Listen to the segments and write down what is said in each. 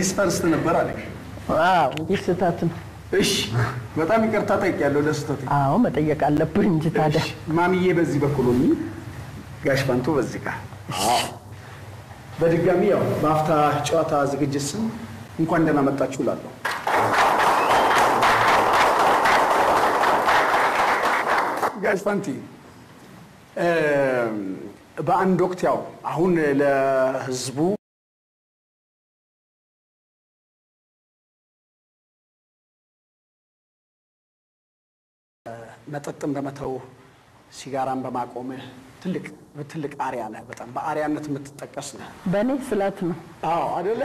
ሌዲስ ፈርስት ነበር አለ። አዎ ይህ ስህተት ነው። እሺ በጣም ይቅርታ ጠይቄያለሁ ለስህተቴ። አዎ መጠየቅ አለብህ እንጂ ታዲያ። እሺ፣ ማሚዬ በዚህ በኩል ሆኚ፣ ጋሽ ፋንቶ በዚህ ጋር። በድጋሚ ያው በአፍታ ጨዋታ ዝግጅት ስም እንኳን ደህና መጣችሁ እላለሁ። ጋሽ ፋንቲ እ፣ በአንድ ወቅት ያው አሁን ለህዝቡ መጠጥን በመተው ሲጋራን በማቆምህ ትልቅ ትልቅ አሪያ ነህ። በጣም በአሪያነት የምትጠቀስ ነህ። በእኔ ስለት ነው። አዎ አይደለ?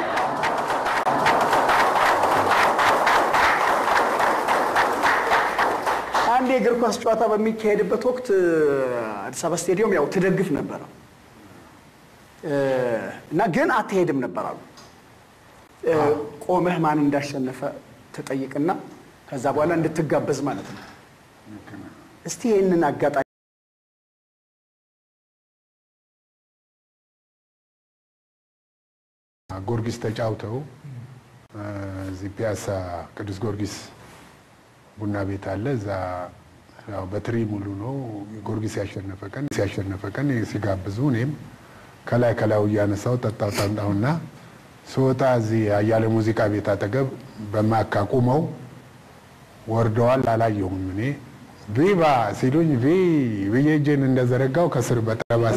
አንድ የእግር ኳስ ጨዋታ በሚካሄድበት ወቅት አዲስ አበባ ስቴዲየም ያው ትደግፍ ነበረ እ፣ እና ግን አትሄድም ነበር አሉ። እ፣ ቆመህ ማን እንዳሸነፈ ትጠይቅና ከዛ በኋላ እንድትጋበዝ ማለት ነው። እስቲ ይህንን አጋጣሚ ጊዮርጊስ ተጫውተው እ፣ እዚህ ፒያሳ ቅዱስ ጊዮርጊስ ቡና ቤት አለ። እዛ ያው በትሪ ሙሉ ነው ጊዮርጊስ ያሸነፈ ቀን ሲያሸነፈ ቀን ሲጋብዙ እኔም ከላይ ከላዩ እያነሳው ጠጣው ጠጣሁና ስወጣ እዚህ አያሌ ሙዚቃ ቤት አጠገብ በማካ ቁመው ወርደዋል። አላየሁም እኔ ቪቫ ሲሉኝ ቪ ብዬ እጄን እንደዘረጋው ከስር በጠባስ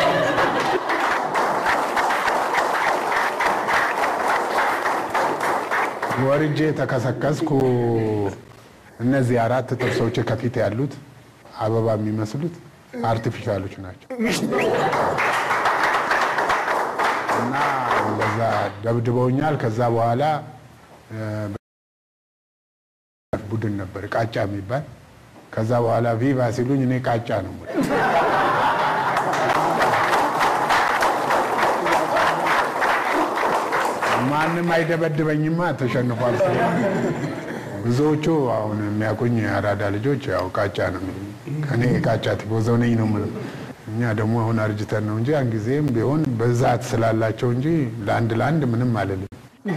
ወርጄ ተከሰከስኩ። እነዚህ አራት ጥርሶች ከፊት ያሉት አበባ የሚመስሉት አርቲፊሻሎች ናቸው እና እንደዛ ደብድበውኛል። ከዛ በኋላ እ፣ ቡድን ነበር ቃጫ የሚባል ከዛ በኋላ ቪቫ ሲሉኝ እኔ ቃጫ ነው የምለው። ማንም አይደበድበኝማ ተሸንፏል። ብዙዎቹ አሁን የሚያውቁኝ የአራዳ ልጆች ያው ቃጫ ነው የሚሉኝ። እኔ ቃጫ ቲፎዞ ነኝ ነው የምለው። እኛ ደግሞ አሁን አርጅተን ነው እንጂ ያን ጊዜም ቢሆን ብዛት ስላላቸው እንጂ ለአንድ ለአንድ ምንም አልልም።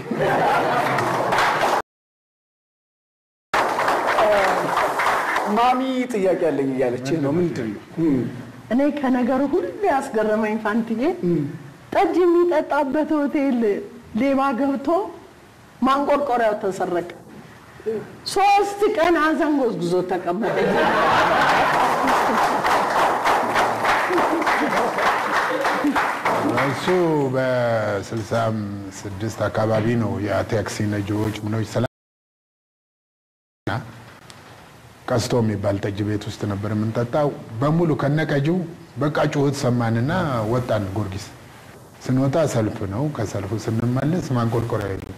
ማሚ ጥያቄ አለኝ እያለች ነው። ምንድን ነው? እኔ ከነገሩ ሁሉ ያስገረመኝ ፋንትዬ ጠጅ የሚጠጣበት ሆቴል ሌባ ገብቶ ማንቆርቆሪያው ተሰረቀ። ሶስት ቀን ሀዘን ጎዝጉዞ ተቀመጠ። እሱ በስልሳ ስድስት አካባቢ ነው የታክሲ ነጂዎች ምኖች ስላ ቀስቶ የሚባል ጠጅ ቤት ውስጥ ነበር የምንጠጣው። በሙሉ ከነቀጂው በቃ ጩኸት ሰማንና ወጣን ጊዮርጊስ። ስንወጣ ሰልፍ ነው። ከሰልፉ ስንመለስ ማንቆርቆሪያ የለም።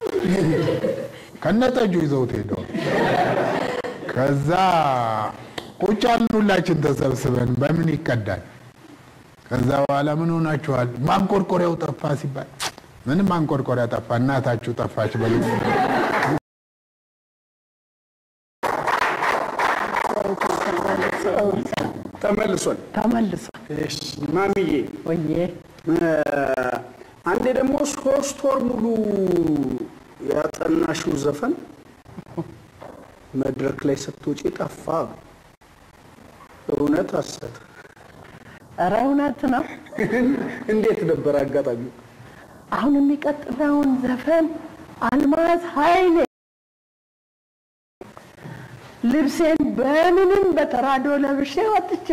ከነጠጁ ይዘውት ሄደው ከዛ ቁጭ አልን ሁላችን ተሰብስበን በምን ይቀዳል። ከዛ በኋላ ምን ሆናችኋል? ማንቆርቆሪያው ጠፋ ሲባል ምንም ማንቆርቆሪያ ጠፋ፣ እናታችሁ ጠፋች በሉ ተመልሷል። ተመልሷል። እሺ ማሚዬ ወዬ እ፣ አንዴ ደግሞ ሶስት ወር ሙሉ ያጠናሽው ዘፈን መድረክ ላይ ስትወጪ ጠፋ። እውነት ሐሰት? ኧረ እውነት ነው። እንዴት ነበር አጋጣሚው? አሁን የሚቀጥለውን ዘፈን አልማዝ ኃይሌ ልብሴን በምንም በተራዶ ለብሼ ወጥቼ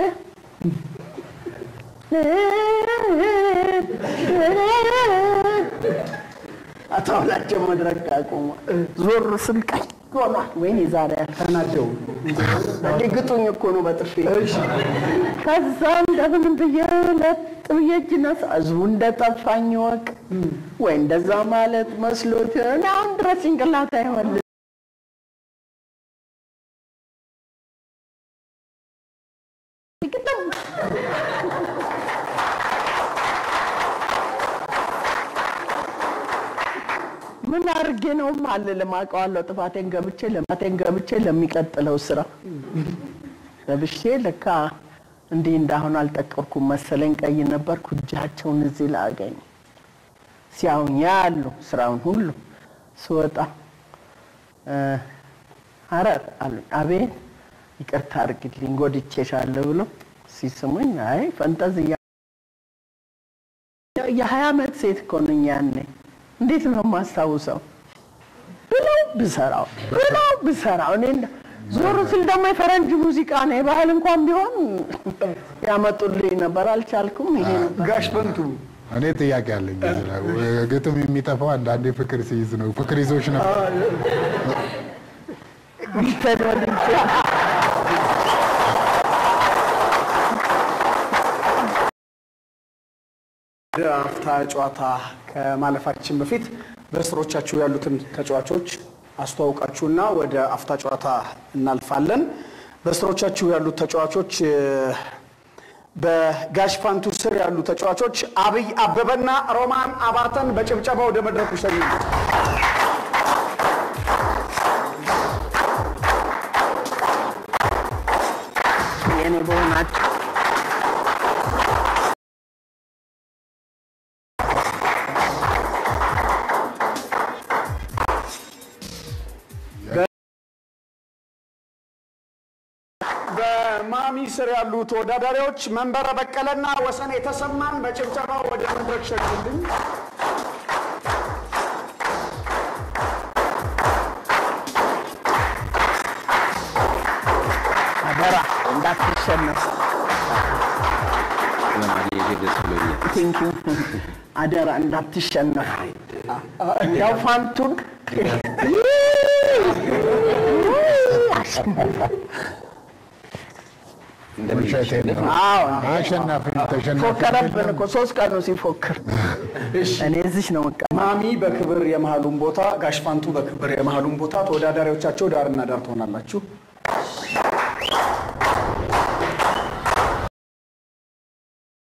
አቶ አውላቸው መድረክ አቁሞ ዞር ስል ቀይ ሆኗል። ወይኔ ዛሬ ተናደው ግጡኝ እኮ ነው በጥፊ። ከዛ እንደምንም ብዬ ለጥ ብዬ እጅ ነሳ ህዝቡ እንደጠፋኝ ወቅ ወይ እንደዛ ማለት መስሎት እኔ አሁን ድረስ ጭንቅላት አይሆን ምን አድርጌ ነው አልልም። አውቀዋለሁ ጥፋቴን ገብቼ ለማቴን ገብቼ ለሚቀጥለው ስራ ለብሼ ለካ እንዲህ እንዳሁን አልጠቀርኩም መሰለኝ ቀይ ነበርኩ። እጃቸውን እዚህ ላገኝ ሲያዩኝ ያሉ ስራውን ሁሉ ስወጣ እ፣ ሐረር አሉኝ። አቤት ይቅርታ አድርግልኝ ጎድቼሻለሁ ብሎ ሲስሙኝ አይ ፈንጠዝያ የሀያ ዓመት ሴት እኮ ነኝ ያኔ እንዴት ነው የማስታውሰው ብለው ብሰራው ብለው ብሰራው እኔ እንደ- ዞር ስል ደግሞ የፈረንጅ ሙዚቃ ነው የባህል እንኳን ቢሆን ያመጡልኝ ነበር። አልቻልኩም። ይሄ ነበር ጋሽ በንቱ እኔ ጥያቄ አለኝ። እዚህ ላይ ግጥም የሚጠፋው አንዳንዴ ፍቅር ሲይዝ ነው። ፍቅር ይዞች ነው። ቢተን ወድጄ ወደ አፍታ ጨዋታ ከማለፋችን በፊት በስሮቻችሁ ያሉትን ተጫዋቾች አስተዋውቃችሁና ወደ አፍታ ጨዋታ እናልፋለን። በስሮቻችሁ ያሉት ተጫዋቾች እ፣ በጋሽ ፋንቱ ስር ያሉ ተጫዋቾች አብይ አበበና ሮማን አባተን በጭብጨባ ወደ መድረኩ ሸኙ። የኔ በሆናቸው በማሚ ስር ያሉ ተወዳዳሪዎች መንበረ በቀለና ወሰን የተሰማን በጭብጨባ ወደ መድረክ ሸኙልኝ። አደራ እንዳትሸነፍ። ደስ ብሎኛል። ቴንኪው አደራ እንዳትሸነፍ። ያው ፋንቱን ውሸቴን ነው። አዎ አሸናፊ ተሸናፊ ፎከረብን እኮ ሶስት ቀኑ ሲፎክር እኔ እዚች ነው በቃ ማሚ በክብር የመሃሉን ቦታ፣ ጋሽ ፋንቱ በክብር የመሃሉን ቦታ፣ ተወዳዳሪዎቻቸው ዳርና ዳር ትሆናላችሁ።